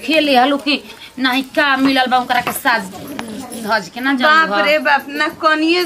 खेले हलू कि नहीं का मिलल बा ओकरा के साज धज के ना बाप जंग रे बाप ना कनिए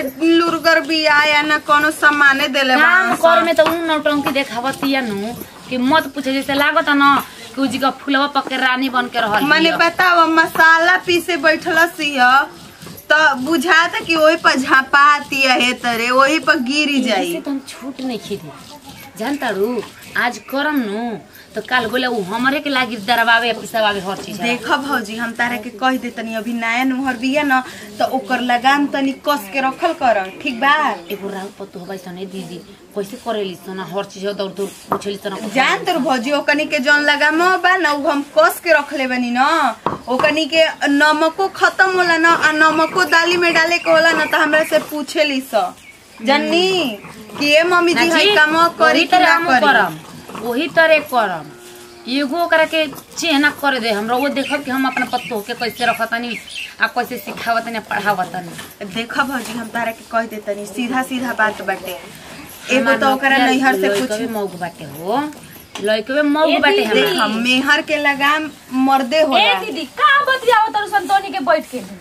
लुरगर बिया या ना कोनो सामाने देले काम बाड़न कर सन। में तो उ नौटंकी देखावतिया नु कि मत पूछे जैसे लागत न कि उजी का फुलवा पके रानी बन के रहल मने हिय। बताओ मसाला पीसे बैठल सिया तो बुझाता कि वही पर झापाती है तरे वही पर गिरी ऐसे जाई तो हम छूट नहीं खीदे जानता रू आज करम नु तो काल गोले उ हमरे के लागी दरवावे पिसवावे हर चीज देख भौजी हम तारा के कह दे तनी अभी नया नुहर बिया न तो ओकर लगाम तनी कस के रखल कर ठीक बा एगो राउ पत्तो हबै सने दीदी कैसे करेली सना हर चीज दौड़ दौड़ पूछेली सना जान तोर भौजी ओकनी के जौन लगाम बा न उ हम कस के रखले बनी न ओकनी के नमको खत्म होला न आ नमको दाली में डाले के होला न त हमरा से पूछेली स जन्नी कि ए मम्मी जी हई काम करी कि ना करी करम वही तरह करम एगो ओकरा के चेहना कर दे हमरा वो देखब कि हम अपना पत्तो के कैसे रखतनी आ कैसे सिखावतनी आ पढ़ावतनी देख भौजी हम तारा के कह देतनी सीधा सीधा बात बाटे एगो तो ओकरा नैहर से पूछ लइकवे मौग बाटे हो लइकवे मौग बाटे देख हमरा हम मेहर के लगाम मर्दे ए होला दीदी का बतियाओ तर संतोनी के बैठ के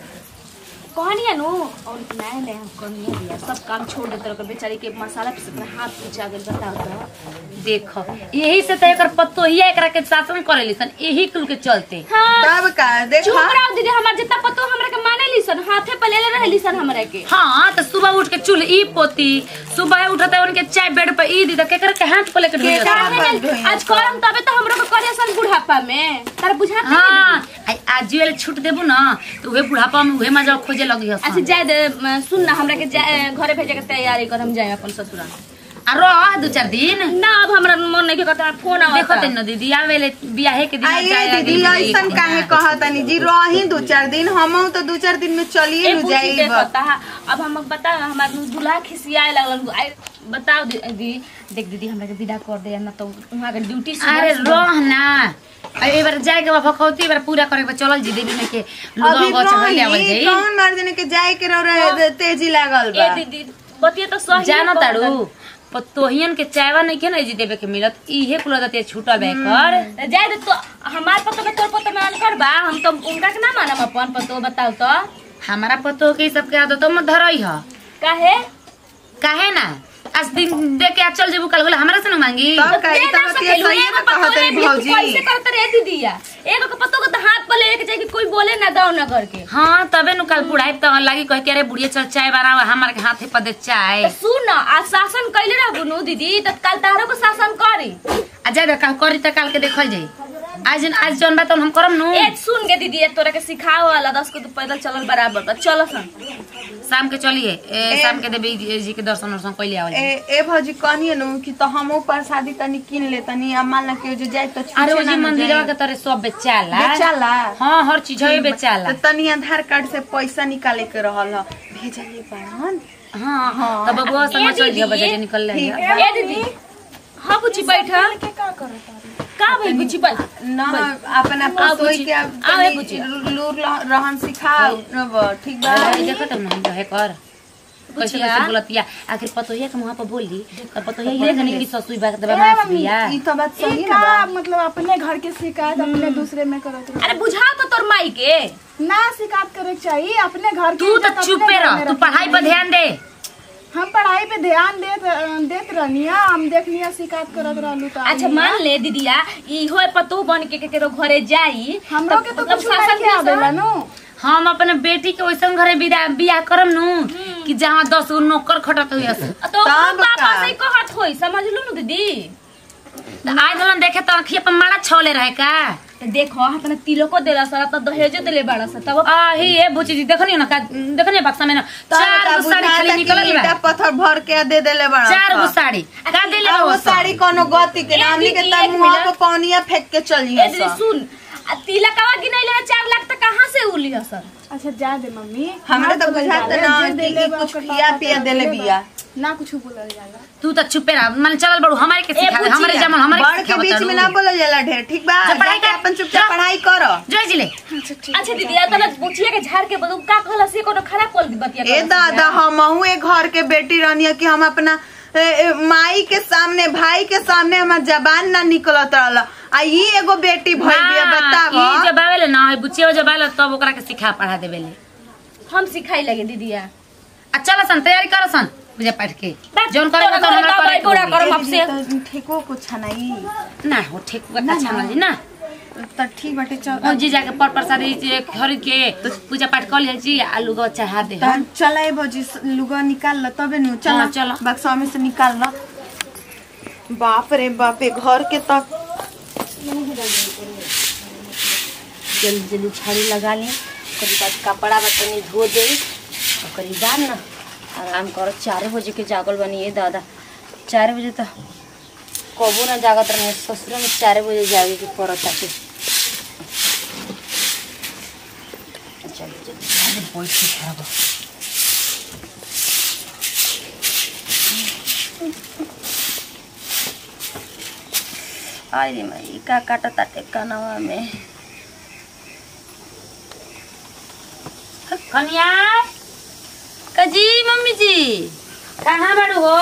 कहनिया नु और नया नया हम कहनिया दिया सब काम छोड़ देते रहो बेचारी के मसाला पीसे अपना हाथ पूछा गेल बताओ तो देख यही से तो एकर पत्तो ही एकरा के शासन करेली सन यही कुल के चलते हाँ तब का देख चुप रहो दीदी हमार जितना पतो हमरा के माने लीसन हाथे पे ले ले रहली सन हमरा के हाँ तो सुबह उठ के चूल्ह ई पोती सुबह उठते उनके चाय बेड पे ई दी तो केकर के हाथ पे लेकर के धोइया का सन। हाथ धोइया आज करम तबे तो हमरो के करे सन बुढ़ापा में तार बुझात नहीं हाँ आ- आज वाले छूट देबू ना तो उहे बुढ़ापा में उहे मजा खोजे लगी हसन। अच्छा जाए दे म, सुन ना हमरा के जा- घरे भेजे के तैयारी कर हम जाए अपन ससुराल आ रह दू चार दिन ना अब हमरा मन नहीं के करता फोन आवता देखो तेन दीदी आवेले बियाहे के दिन आइए जाए दीदी आगे ऐसन एक काहे महीना। कहतनी जी रही दू चार दिन हम तो दू चार दिन में चलिए ए न पूछी जाइब देखता है अब हम बता हमार दूल्हा खिसियाए लगलन आई बताओ दीदी देख दीदी हमरा के विदा कर दे ना तो वहां के ड्यूटी अरे रह ना आ एक बार जाए के बा भखौती बार पूरा करे के बा चलल जी देवी में के लुगा अभी उगा चढ़ल आवल रही जाई कौन मर देने के जाए के रह रहे तेजी लागल ए बा दीदी बतिया तो सही जानो है तारू कहलन। पतोहियन के चायवा नहीं के ना जी देवे के मिलत इहे कुल दते छूटा बे कर जाए दे तो हमार पतो में तोर पतो में अनकर बा हम तो उनका के ना मानम अपन पतो बताओ तो हमारा पतो के ई सब के आदत मत धरई ह काहे काहे ना आज दिन दे के आ चल जेबू कल बोले हमरा से ना मांगी तब का दे ई ना तो बतिया सकेलू, सही एगो में पतो कहत ले है दी, तू भौजी कैसे करत रे दीदिया एगो के पतो के तो हाथ पर लेके जाए कि कोई बोले ना गाँव नगर के हाँ तबे नु कल बुढ़ाई तो लागी कह के अरे बुढ़िया चल चाय बनावा हमार के हाथे पर दे चाय तो सुन न आज शासन कैले रहबू नु दीदी तो कल तारो को शासन करी आ जाए कल करी त काल के देखल जाई आज आज जौन बात हम करम नु ए सुन के दीदी ए तोरा के सिखाओ वाला दस को तो पैदल चलल बराबर बा चलो सन शाम के चलिए ए, शाम के देवी जी के दर्शन वर्शन कैले आवल ए ए भौजी कहनिए नु कि तो हम ऊपर शादी तनी किन ले तनी आ मान ला के जो जाए तो अरे ओ जी मंदिरवा के तरह सब बेचाला बेचाला हाँ हर चीज है बेचाला तो तनी आधार कार्ड से पैसा निकाले के रहल ह भेजलिए बाड़न हाँ हाँ तब बबुआ समझ चल दिया बजे निकल ले ए दीदी हाँ बुची बैठा का भइल बुची बैठ न अपना पसोई के अब आवे तनी बुची। लूर लह- रहन सिखाओ न ठीक बा देखो तब ना रहे कर कैसे बुचिया। कैसे बोलतिया आखिर पतोहिया के मुहां पर बोली तब पतोहिया ये कहने की ससुई बात दबा मास बिया ई तो बात सही ई ना का बा मतलब अपने घर के शिकायत अपने दूसरे में करत रहो अरे बुझा तो तोर माई के ना शिकायत करे के चाहिए अपने घर की तू इज्जत तो अपने चुपे घर रह में तू रखनी पढ़ाई पर चाहिए। ध्यान दे हम पढ़ाई पे ध्यान देत देत रहनिया हम देखनिया शिकायत करत रहलू तो अच्छा मान ले दीदिया इहो पतो बन के केकरो घरे जाई हमरो के तो मतलब कुछ शासन नहीं आवेला नु हम अपने बेटी के वैसन घरे बिदा बियाह करम नु कि जहाँ दस गो नौकर खटत हुई तो तब पापा का? से कहत होई समझ लू न दीदी आय दलन देखे तो अखिया पर मारा छौले रहे का तो देखो अपना तिलको देला सर तो दहेजो देले बाड़ा सा तब आही ए बुची जी देखनी ना का देखनी बक्सा में ना चार गो साड़ी खाली निकलल बा ईटा पत्थर भर के दे देले बड़ा चार गो साड़ी का देले आ बा वो वो साड़ी कोनो गति के एक नाम के दीदी, तब एक मुंह मिनट। पे पौनिया फेंक के चली ए दीदी सुन आ तिलकवा गिनैले चार लाख तक कहाँ से उली सर अच्छा जा दे मम्मी हमरा तो ना बोलल बुझात जाला, ना जे कि देले ई बा कुछ ओकर खिया पापा पिया तो देले देले बा। बिया ना कुछ बोलल जाला तू तो चुपे रह मन चलल बड़ू हमारे के सिखा दे बुचिया, हमारे जमल हमारे बड़ के बीच में ना बोलल जाला ढेर ठीक बा जा पढ़ाई जाके कर। अपन चुपचाप जा। पढ़ाई कर जय जिले अच्छा ठीक अच्छा दीदी आ तना पूछिए के झाड़ के बदू का कहला से कोनो खराब बोल दी बतिया ए दादा हमहू एक घर के बेटी रहनी कि हम अपना ए, ए, माई के सामने भाई के सामने हमार जबान ना निकलत रहल आ ई एगो बेटी भइल बिया हाँ, बताव ई जब आवेले ना ई बुचिया जब आवेला तब ओकरा के सिखा पढ़ा देवेले हम सिखाई लगे दीदिया आ चल सन तैयारी कर सन पूजा पाठ के जौन करे तोरा तो हमरा घर करे का पूरा के करम होई। आपसे ठेको कुछ नहीं ना हो ठीक का छानल जी ना त ठीक बाटे चल ओ जी जाके पर प्रसादी जे खरीद के पूजा पाठ कर ले जी आलू गो चढ़ा दे हम त चलाए बजी लुगा निकाल ल तबे नु चल हाँ, चल। बक्सा में से निकाल ल बाप रे बाप रे घर के तक जल्दी जल्दी झाड़ू लगा लें ओकरी बाद कपड़ा बतनी धो दे ओकरी बाद ना आराम करो चार बजे के जागल बनी ये दादा चार बजे तो कबो ना जागत रहे ससुर में चार बजे जागे के पड़त ताके चल चल अरे माई का काटा ताटे कनवा में कन्या कजी मम्मी जी कहाँ बाड़ू हो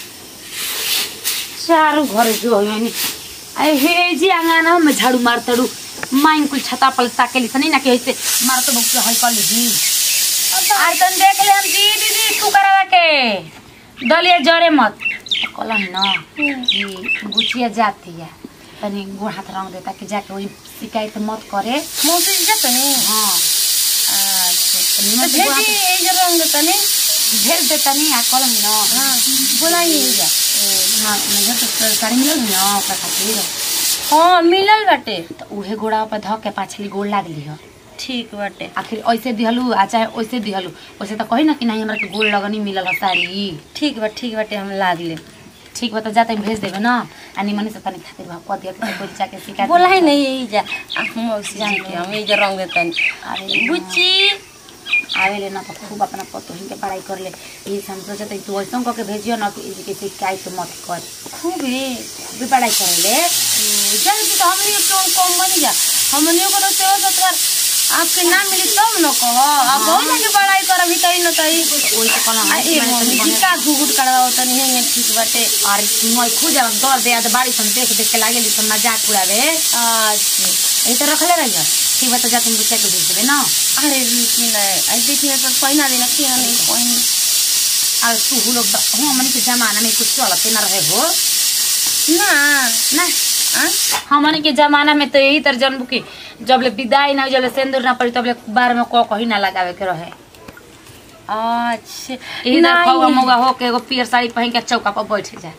चारू घर जो यानी अरे हे जी आंगन में झाड़ू मार तड़ू माइन कुल छता पल ताके लिसनी ना के ऐसे मार तो बहुत हई कर ली आज तन देख ले हम जी दीदी तू करावा के दलिए जरे मत कहला है ना कि गुचिया जाती है तनी गोड़ हाथ रंग देता कि जाके वही शिकायत मत करे मौसी जी जाते नहीं हाँ अच्छा निमन तो से गोड़ भेजी हाथ- ये जो रंग देता नहीं भेज देता नहीं आ कलम ना हाँ बोलाइए जा हाँ मैं तो साड़ी मिलल ना ओकरा खातिर हाँ मिलल बाटे तो उहे गोड़ा पर धऽ के पाछली गोड़ लागली ह ठीक बाटे आखिर ऐसे दिहलू आ चाहे वैसे दिहलू वैसे तो कही ना कि नहीं हमरा के गोड़ लगनी मिलल ह साड़ी ठीक बा ठीक बाटे हम लाग ले ठीक बा तो जाते भेज देबे ना आ निमनी से तनी खातिर भाव कह दिया कि कोई जाके शिकायत बोला ही नहीं यही जा आ, मौसी जी के हम यही जो रंग देता अरे बुच्ची आवेले ना तो खूब अपना पतोहिन के पढ़ाई कर ले यही से हम सोचते तू ऐसा कह के भेजियो ना कि इनके शिकायत मत कर खूब है भी पढ़ाई करे ले जान तो हमनी क्यों कम बनी जा हमनी को तो सेवा सत्कार आपके ना मिली तब न कहो आप बहुत जाके पढ़ाई कर अभी तई न तई वही तो कहला आ ए मम्मी जी का घुघुट करवा तनी हेंगे ठीक बाटे अरे सुनो खुद जब दौड़ दे तो बाड़ी सन देख देख के लागे ली सन मजाक उड़ावे अच्छा यही तो रखले रहिए ठीक बा तो जा तुम बुच्चा के भेज देबे ना अरे रुचि नहीं आई देखिए तो पहना देना क्या नहीं पहनी और तू हु लोग हम हमनी के जमाना में कुछ चलते ना रहे हो ना ना आ? हमनी के जमाना में तो यही तर जन्म की जब ले विदाई ना हो, जब ले सिंदूर ना पड़ी तब ले बार में को कहीं ना लगावे के रहे अच्छा इधर नहीं। खौगा मौगा हो के एगो पियर साड़ी पहन के चौका पर बैठ जाए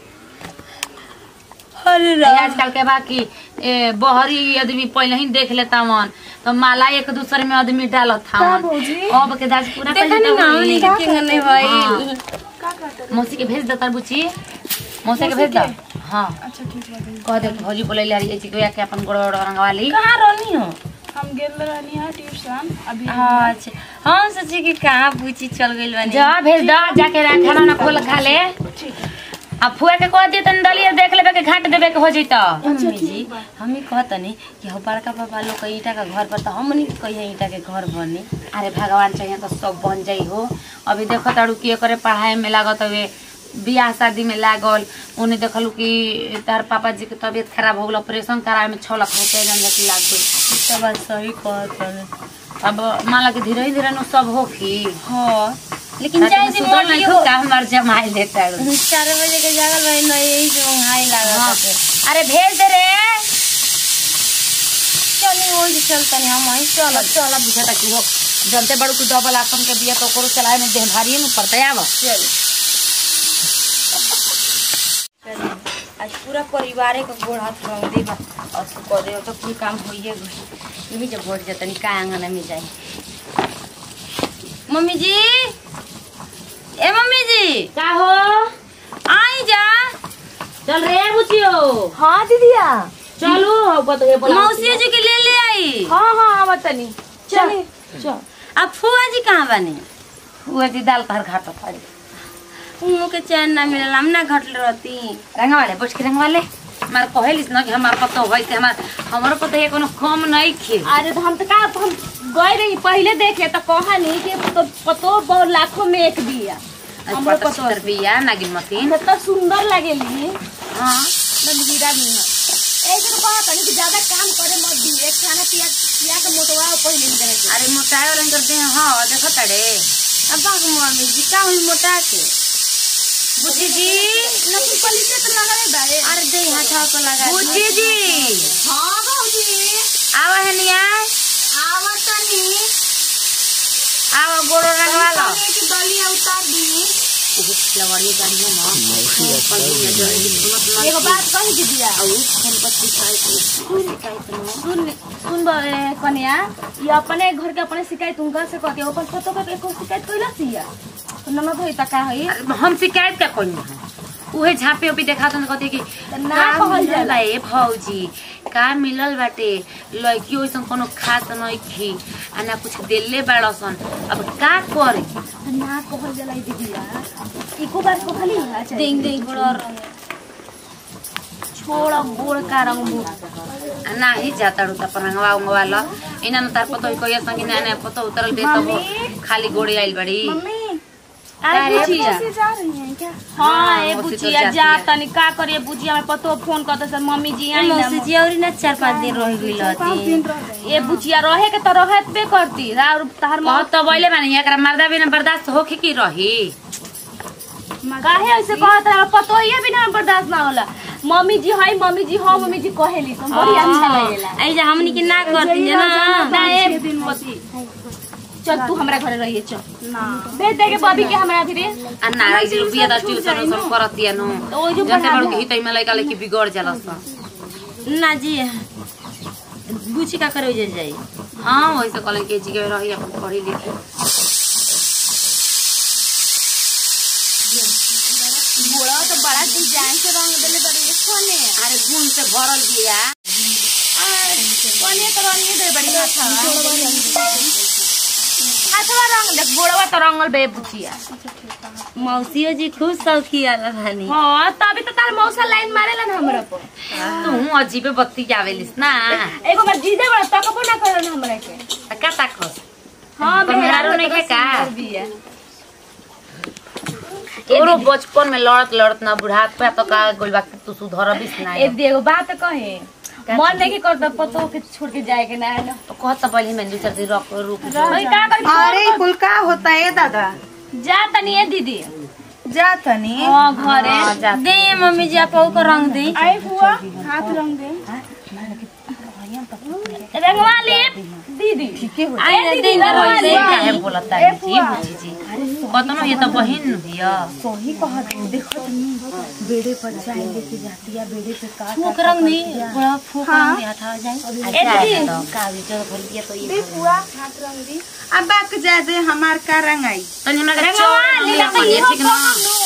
अरे ये राम आजकल के बाकी ए, बहरी आदमी पहले ही देख लेता मन तो माला एक दूसरे में आदमी डालत था अब के दाज पूरा देखा पहले नहीं तो ना वही। हमनी के किंग नहीं भाई हाँ। मौसी के भेज देता बुची मौसी के भेज दो हाँ अच्छा ठीक बा कह दे कि भौजी बोले ली जी के के अपन गोड़ गोड़ रंगवा ली कहाँ रहनी हो हम गेल रहनी है ट्यूशन अभी अच्छा हम सोचे कि कहाँ पूछी चल गई बनी जा भेज दो जाके रा- खाना ना खोल खा ले आ फुआ के कह दिए तनी डलिया देख लेबे के घाट देबे के हो जइतो मम्मी जी हम ही कहतनी कि हम बड़का पापा लोग के ईटा का घर पर तो हमनी के कहिए ईटा के घर बनी अरे भगवान चाहिए तो सब बन जाई हो अभी देखो तारू कि करे पढ़ाई में लागत हवे बियाह शादी में लागल उन्हें देखलू कि तार पापा जी के तबीयत खराब हो गल ऑपरेशन करावे में छः लाख रुपया जन जाके लाग गई सब बात सही कहतनी अब मान ला कि धीरे धीरे नु सब हो की हाँ लेकिन चाहे जी सुधर नहीं मोटी खुद हो का हमार जमाई देता है चार बजे के जागल भाई ना यही से मंगाई लागत हाँ। बाटे। अरे भेज दे रे चली वही से चलतनी हम वही चल चल चल बुझा तक हो जनते बड़ू की डबल आसम के दिया तो करो चलाए में देह भारी में पड़ता है अब चल आज पूरा परिवार का गोड़ हाथ रंग दे बा और तू कह दे तो कुल काम होइए गई यही जब बढ़ जाता नहीं का आंगन में जाए मम्मी जी ए मम्मी जी का हो आई जा चल रे बुचियो हाँ दीदिया चलो बत गए बोला मौसी जी के ले ले आई हाँ हाँ हाँ बतानी चले अब फुआ जी कहाँ बने हुए जी दाल पर घाट पड़ी उनको के चैन ना मिलल हम ना घटल रहती रंगा वाले बुझ के रंगा वाले हमार कहलिस ना कि हमार पतो होई से हमार हमारो पतो है कोनो कम नहीं खे अरे तो हम तो का हम गए रही पहले देखे तो कहा नहीं कि तो पतो बहुत लाखों में एक दिया हमरो पता पतो चितर बिया नागिन मतीन कितना सुंदर लगेली हाँ हीरा नहीं है एक दिन कहा तनी कि ज्यादा काम करे मत दी एक खाना पिया पिया के मोटवा पहले नहीं करे के अरे मोटाए वाला करते हैं हाँ देखो तड़े अब बाग मम्मी जी का हुई मोटा के बुची जी लेकिन पलीसे तो लगा रहे बारे अरे दे हाथ को लगा बुची जी हां बाबूजी आवा है निया आवत तनी आवा गोरो रंगवा लो की बलिया उतार दी लवड़िए गाड़िए ना कल दिन जल्दी सुनत ना एगो बात कही के दिया और फोन पर सिखाई को सुन सुन बे कन्या ये अपने घर के अपने शिकायत उनका से कहते ओकर फोटो के को शिकायत कइला सिया तो ननद होई त का होई अरे हम शिकायत क्या कोई है उहे झापे उपी देखा तो कहते कि ना का कहल मिलल जाला। बा ए भौजी का मिलल बाटे लड़की ओइसन कोनो खास नइखी आ ना कुछ देले बाड़सन अब का करे ना कहल जाला ई दीदिया इको बार को खाली है देंग देंग बड़ा छोड़ा गोड़ का रंग मुंह आ ना ही जाता रू त रंगवा उंगवा ल इना न तार पतो कोई संगी ना ना पतो उतरल दे तो मम्मी। खाली गोड़ी आइल बड़ी मम्मी अरे अरे बुचिया कैसे जा रही हैं क्या हाँ हाँ, ए मौसी तो बुचिया जाती जा है। तनी का करिए बुचिया में पतो फोन करते सर मम्मी जी आई ना जी और ना चार पांच दिन रह गइल पाँच दिन रह गए ए बुचिया रहे के तो रहत पे करती और तहर बहुत तो बोले माने एकरा मर्दा बिना बर्दाश्त होखे की रही काहे ऐसे कहत है पतो ये बिना बर्दाश्त ना होला मम्मी जी हाय मम्मी जी हाँ मम्मी जी कहेली तो बड़ी अच्छा लगेला ऐ जे हमनी के ना करती जे ना ना ए पति चल तू हमरा घरे रहिए चल भेज दे के बबी के हमरा धीरे आ नाराई जे रुपया दा ट्यूशन उसन करतिया नु तो ओइ जो जते पढ़ा बड़ के हितै में लइका लइकी बिगड़ जाला स ना जी बुची का करे जे जाई हां वैसे कले के जी के रही अपन पढ़ी लिखी बोड़ा तो बड़ा डिजाइन से रंग देले बड़ी कोने अरे गुण से भरल बिया कोने तो रंग दे बड़ी अच्छा अच्छा रंग देख बोड़वा तो रंगल बे बुचिया मौसियो जी खुद सौखी आला भानी हाँ तभी तो तार मौसा लाइन मारेला ना हमरा पर तू अजीबे बत्ती आवेलिस ना एगो बार जीजे बड़ा तकबो ना करन हमरा के आ का ताकस हाँ पर मेहरारू नहीं के का? बिया तोरो बचपन में लड़त लड़त ना बुढ़ात पे तो का गोल बाकी तू सुधरबिस ना ए एगो बात कहे मन नहीं करता पतो के छोड़ के जाए के ना है ना तो कहत पहले मैं दू चार दिन रुक रुक भाई का कर अरे कुल का होता है दादा जा तनी ए दीदी जा तनी हाँ घरे दे मम्मी जी आप को रंग दे आए हुआ हाथ रंग दे रंगवा ले दीदी आए दीदी रंगवा ले काहे बोलता है जी बुची जी कतनो ये तो बहिन हिया सही कहा तू देखो बेड़े पर चाय लेके जाती है बेड़े पे का फूक रंग नहीं बड़ा फूक रंग नहीं हटा जाए ए दीदी तो का भी जो भर दिया तो ये हुआ हाथ रंग दी अब बाक जा दे हमार का रंग आई तनी हमरा के रंगवा चोर ले लिया तो पनिया इहो ठीक ना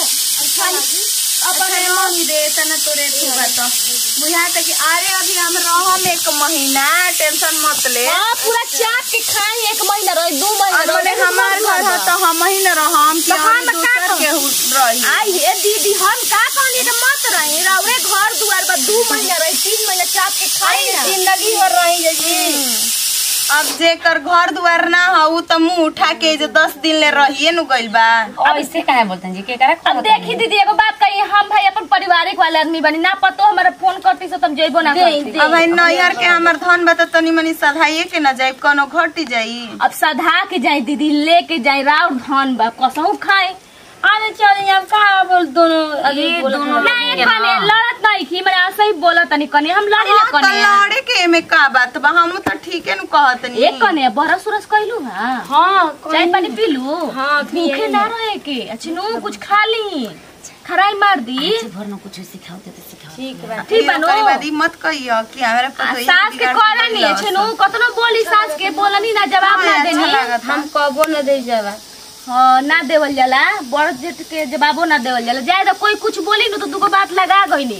अब रंग दे तना तोरे तू बता बुझाता कि अरे अभी हम रहम एक महीना टेंशन मत ले हां पूरा चाप के खाई एक महीना रही दो महीना और बोले हमार घर है तो हम ही न रहम कि तो हम हम का दूसर कहूं? के हु- रही आई हे दीदी हम का कहनी के मत रही रौरे घर दुआर पर दू महीना रही तीन महीना चाप के खाई ना जिंदगी भर रही जी अब जेकर घर दुआर ना हो उ तो मुंह उठा के जे दस दिन ले रहिए नु गइल बा अब इससे काहे बोलते हैं जी के करे अब देखी दीदी एगो बात कही हम भाई अपन पारिवारिक वाले आदमी बनी ना पतो हमारे फोन करती से तुम जइबो ना करती अब भाई नैहर के हमर धन बता तनी मनी सधाइए के न जाई कोनो घटी जाई अब सधा के जाए दीदी लेके जाए राउर धन बा कसहू खाए अरे चल अब का बोल दोनों अभी ये बोलत दोनों रहल नहीं के कने हाँ। लड़त नहीं की मैंने ऐसे ही बोला तनी कने हम लड़ी ना हाँ, तो कने लड़े के में का बात बा हम तो ठीके नु कहतनी एक कने बरस उरस कइलू हां हाँ चाय पानी पीलू हाँ, पिए भूखे ना रहे के अच्छे नु कुछ खा ली खराई मार दी आज भर न कुछ सिखाओ दे तो सिखाओ ठीक बा ठीक बा नो ओकरे बाद ई मत कहियो कि हमरा आ, पतो सास के कहला नहीं अच्छे नु कतनो बोली सास के बोलनी ना जवाब ना देनी हम कबो न दे जावा हाँ ना देवल जाला बड़ जेठ के जवाबो ना देवल जाला जाए तो कोई कुछ बोली नु तो दुगो बात लगा गईनी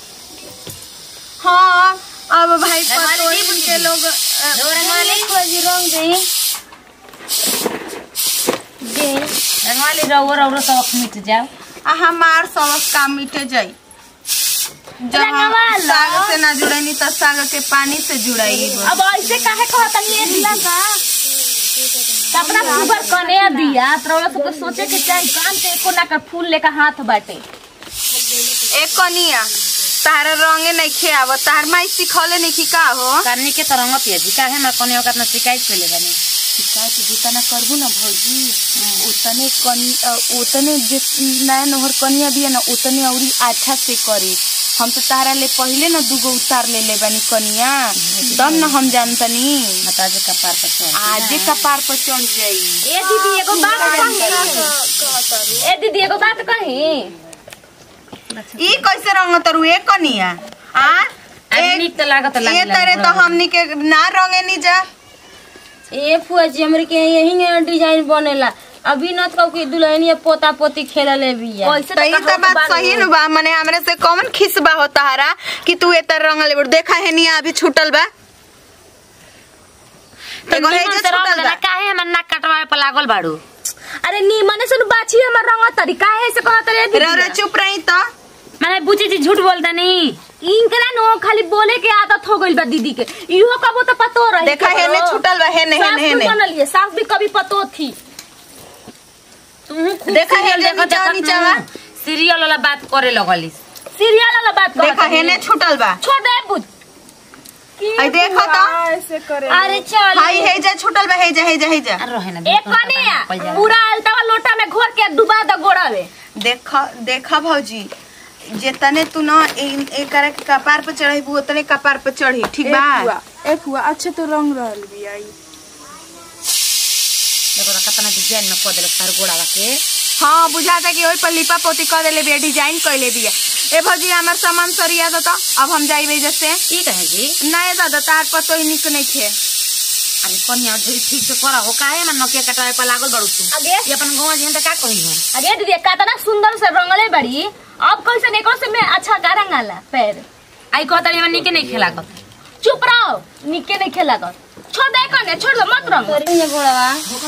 हाँ अब भाई रंगवाली पतो दी के लोग रंगवाली को जी रंग दे दे रंगवाली रहो रहो सब मिट जाओ आ हमार सबक काम मिटे जाई जहाँ रंगवा लो। साग से ना जुड़नी तो साग के पानी से जुड़ाई अब ऐसे काहे कहता ये दिला का कपड़ा सुगर कने बिया तोरा सबके सोचे के चाही काम से एको ना कर फूल लेकर हाथ बाटे ए कनिया तारा रंगे नहीं खेआव तार माई सिखौले नहीं कि का हो करने के तो रंग पिया जी काहे हमरा कोने ओका अपना शिकायत कइले बानी शिकायत जितना करबू ना भौजी उतने कनी अ, उतने जे नया नहर कनिया बिया ना उतने औरी अच्छा से करी हम तो तारा ले पहले ना दूगो उतार ले ले बानी कनिया तब ना हम जानतनी मता जे कपार पर चढ़ आजे कपार पर चढ़ जाई ए दीदी एगो बात कही ए दीदी एगो बात कही ई कैसे रंग तरु ए कनिया आ आज ए- निक तो लागत ये लागे तरे तो हमनी के ना रंगे नहीं जा ए फुआ जी हमरे के यही ने डिजाइन बनेला अभी न तो कि दुल्हनिया पोता पोती खेला ले बिया कैसे तो ई तो बात सही न बा मने हमरे से कौन खिसबा हो तारा कि तू ए तर रंग ले देखा है निया अभी छूटल बा तो एगो है निमन जे से रंग छूटल देना बा काहे हमर नाक कटवाए पर लागल बाड़ू अरे नी मने सुन बाछी हमर रंग तरीका है से कहत रे रे रे दीदी चुप रही तो माने बुची जी झूठ बोलता नहीं इनकरा नो खाली बोले के आदत हो गइल बा दीदी के इहो कबो तो पतो रही देखा है ने छूटल बा है ने है सास ने है भी ने बनलिए सास भी कभी पतो थी तू खूब देखा है सीरियल ने देखत नीचा देखत नीचा न, सीरियल वाला बात करे लगलिस सीरियल वाला बात कहत देखा है ने छूटल बा छोड़ दे बुझ आई देखो तो ऐसे करे अरे चल हाई है जा छूटल बा है जा है जा है जा आ रहे ना एक कने पूरा अलतावा लोटा में घोर के डुबा द गोड़ावे देखा देखा भौजी जितने तू ना ए- एकरा के कपार पे चढ़ी उतने कपार पे चढ़ी ठीक ए बा फुआ ए फुआ अच्छे तो रंग रहल बिया ई देखो ना कितना डिजाइन में कह देले तार गोड़ा के हाँ बुझाता कि ओहि पर लिपा पोती कर देले बिया डिजाइन कैले बिया ए भौजी हमार सामान सरिया दो तो अब हम जाइबे जैसे ठीक है जी नहीं दादा तार पर तो ही निक नहीं थे अरे कन्या ढेर ठीक से करा हो काहे में नकिया कटावे पर लागल बड़ू तू आगे? ये अपन गांव जी त का कही हम अरे दीदी कितना सुंदर से रंगले बड़ी अब कैसे निको से में अच्छा का रंगाला पैर आई कहता नहीं निके नहीं खेला कर चुप रहो निके नहीं खेला कर छोड़ दे कने छोड़ दो मत रंग गोड़वा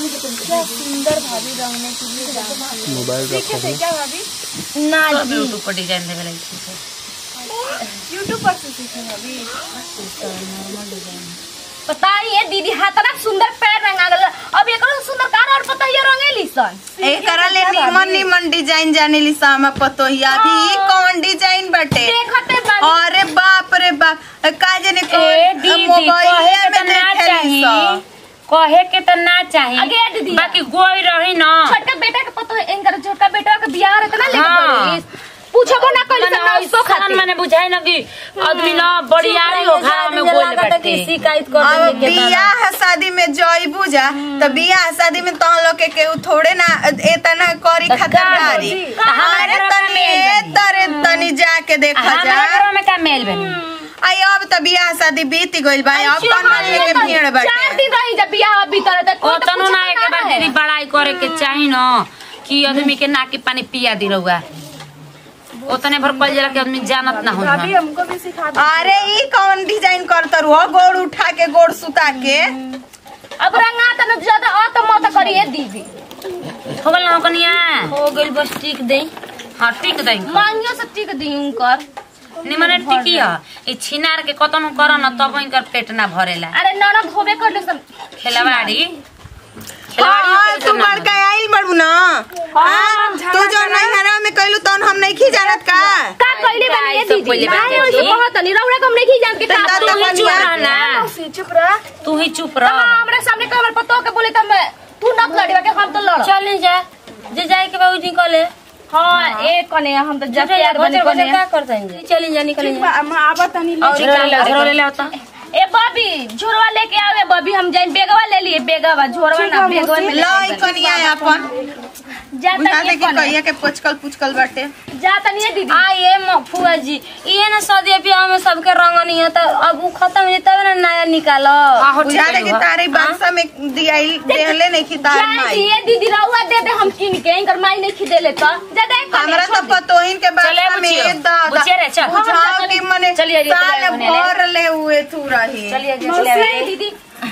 क्या भाभी ना सब यूट्यूब पर डिजाइन देवे लगी ठीक है यूट्यूब पर से सीखे भाभी बताइए दीदी हाथना सुंदर पैर रंगा गल अब एकरो सुंदर कार और पता ये रंगेली सन एकरा ले निमन निमन डिजाइन जाने ली सामा पतो ही अभी ई कौन डिजाइन बटे देखते बानी अरे बाप रे बाप का जाने ए दीदी कहे के त ना चाही कहे के त ना चाही आगे दीदी। बाकी गोई रही ना छोटका बेटा के पता है इनकर छोटका बेटा के बियाह रहता ना लेके हाँ। पड़ी पूछबो ना कइल मने ना उसको ऐसन खातिर मने बुझाई ना कि आदमी ना बड़ियारी हो घाव में गोल बैठे शिकायत कर अब देंगे के बियाह शादी में जइबू जा तो बियाह शादी में तहन लोग के केहू थोड़े ना एतना करी खतरदारी का अरे हमरा तनी में ए तरे तनी जाके देखा जा हमारे घर में का मेल बनी आई अब तो बियाह शादी बीत गइल बा अब कौन के भीड़ चार बाटे दिन रही जब बियाह बीतल त ओ तनु ना एक बार दीदी बड़ाई करे के चाही ना कि आदमी के नाकी पानी पिया दी रहुआ उतने भर कल जला के आदमी जानत ना हो भाभी हमको भी सिखा दो अरे ई कौन डिजाइन करतर हो गोड़ उठा के गोड़ सुता के अब रंगा त न ज्यादा आ त मत करिए दीदी हो गल ना कनिया हो गइल बस टिक दे हाँ ठीक दई मांगियो से टिक दी उनकर निमने टिकी ह ई छिनार के कतनो कर न तब इनकर पेट ना भरेला अरे ननद होबे करले सन खेलवाड़ी हाँ तू बड़का आइल बड़ू ना हाँ, तू जो नैहरा में कहलू तौन हम नहीं खी जानत का का कइले बनी सब दीदी पहिले नहीं बात ओइसे करी। कहत नहीं रौड़ा कम नहीं जान के का दादा तू ही चुप बनिया। रह ना मौसी चुप रह तू ही चुप तो रह हमरे सामने कमर पतो के बोले त मैं तू न लड़वा के हम तो लड़ चल जा जे जाए के बाबू निकले हां ए कने हम तो जब जब प्यार बने बने कने का करता है चली जा निकले ठीक बा हम आवा तनी ले झोरा ले झोरा ले ले होता ए बबी झोरवा लेके आवे बबी हम जाइन बेगवा ले लिए बेगवा झोरवा ना बेगवा में लो ई कनिया अपन जा बुझा तनी दे कि कहिया के पुचकल पुचकल बाटे जा तनी ए दीदी आ ये म- फुआ जी ये ना सदी ब्याह में सबके रंग नहीं है तो अब वो खत्म हो तब ना नया निकालो आहो ठीक बुझा दे कि है तारे बक्सा में दियाई देहले नहीं कि तार जा माई दिए दीदी रहुआ दे दे हम किन के इनकर माई नहीं खिदेले तो जा दे कने, हमरा छोड़ तो दे। पतोहिन के चले बक्सा में बुचियो। ये दा बुचिया रे, चल। बुझाओ कि मने चलिए, चलिए, साल चलिए, चलिए। भर ले हुए तू रही चलिए जी, मौसी, चलिए दीदी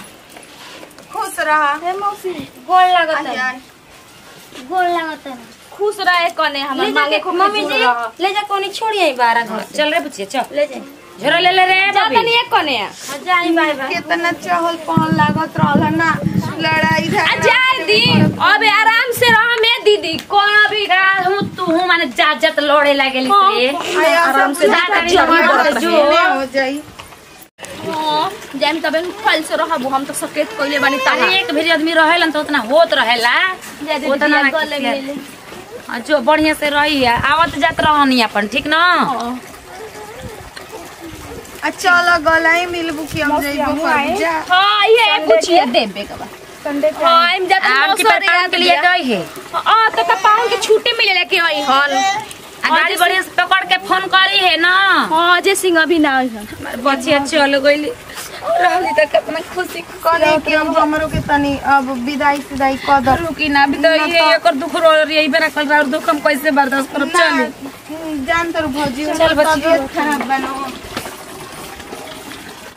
खुश रहा हे मौसी गोल लागत है आय, गोल लागत है खुश रहे कने हम ले मांगे जा खूब मम्मी जी ले जा कोनी छोड़ी आई बारह घर से चल रे बुचिया चल ले जा झोरा ले ले रे जा बबी तनी ए कने जाई बाय बाय कितना चहल पहल लागत रहल ना लड़ाई आ झगड़ा जाए दी अब आराम से रह में दीदी कौन अभी हूँ तू हूँ माने जात जात लड़े लागेली से आराम से जो हो जाई जाइम तबे फल से रहबो हम तो सकेत कइले बानी ताहा अरे एक भेरी आदमी रहेला त उतना होत रहेला उतना ना गले किया। मिले हाँ, जो बढ़िया से रही है आवत जात रहनी अपन ठीक ना आ चलो गलाई मिलबू कि हम जाइबो कर जा हां ये पूछिए देबे का बा संडे के हां हम जाते आम की मौसर पहचान याद के लिए गई है हां तो का पाउन के छुट्टी मिले लेके आई हन आ गाड़ी बढ़िया से पकड़ के फोन करी है ना हां जे सिंह अभी ना आई हन हमारे बचिया चल गईली रहली त कितना खुशी कने कि हम हमरो के तनी अब विदाई सिदाई कदर रुकी ना भी तो ये एकर दुख रो रही बेरा कल रात दुख हम कैसे बर्दाश्त करब चल जान तर भौजी चल बच्ची। तबियत खराब बनो